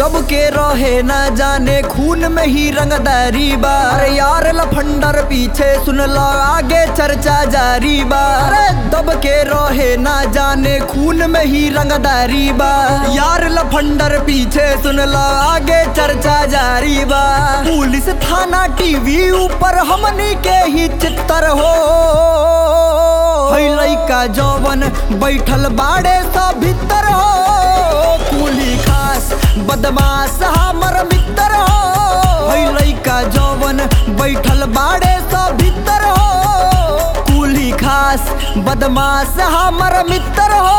सबके रहे न जाने खून में ही रंगदारी बा अरे यार लफंडर पीछे सुन लो आगे चर्चा जारी बा अरे दब के रहे न जाने खून में ही रंगदारी बा यार लफंडर पीछे सुन लो आगे चर्चा जारी बा पुलिस थाना टीवी ऊपर हमनी के ही चित्तर हो है लइका जवन बैठल बाड़े सब भीतर हो कुली खास बदमाश हमर मित्र हो है लइका जवन बैठल बाड़े सब भीतर हो कुली खास बदमाश हमर मित्र हो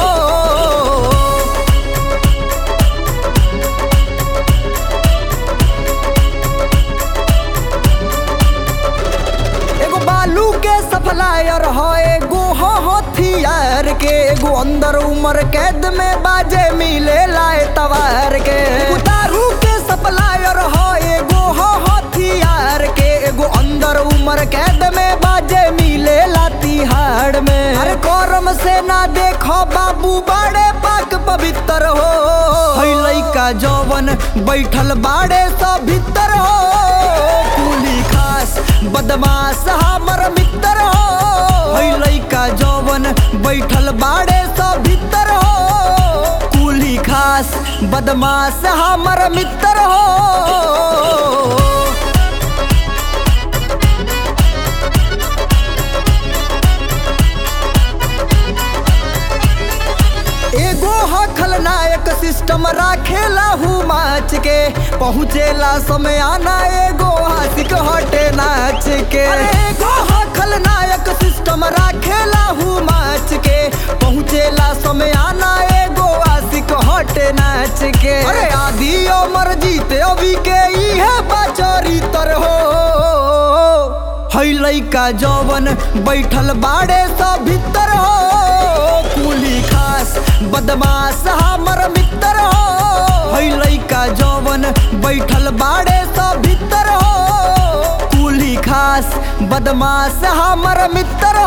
एगो बालू के सप्लायर हो एगो हो हथियार के एगो अंदर उमर कैद में बाजे मिले लाए तवार के एगो दारू के सप्लायर हो एगो हो हथियार के एगो अंदर उमर कैद में बाजे मिले लाती हाड़ में अरे करम से ना देखो बाबू बड़े पाक पवित्र हो है लइका जवन बैठल बाड़े सब भीतर हो कुली खास बदमाश हमर मित्र हो है लइका जवन बैठल बाड़े सब भीतर हो कुली खास बदमाश हमर मित्र हो एगो ह खलनायक सिस्टम राखेला हूँ माच के पहुँचेला समय आना एगो हासिक हटे नाच के अरे एगो ह खलनायक सिस्टम राखेला हूँ माच के पहुँचेला समय आना एगो आशिक हटे नाच के अरे आदि अमर जीते अभी के इहे बाचरी तर हो है लइका जवन बैठल बाड़े सब भीतर हो कुली खास बदमाश हमर मित्र हो है लइका जवन बैठल बाड़े सब भीतर हो कुली खास बदमाश हमर मित्र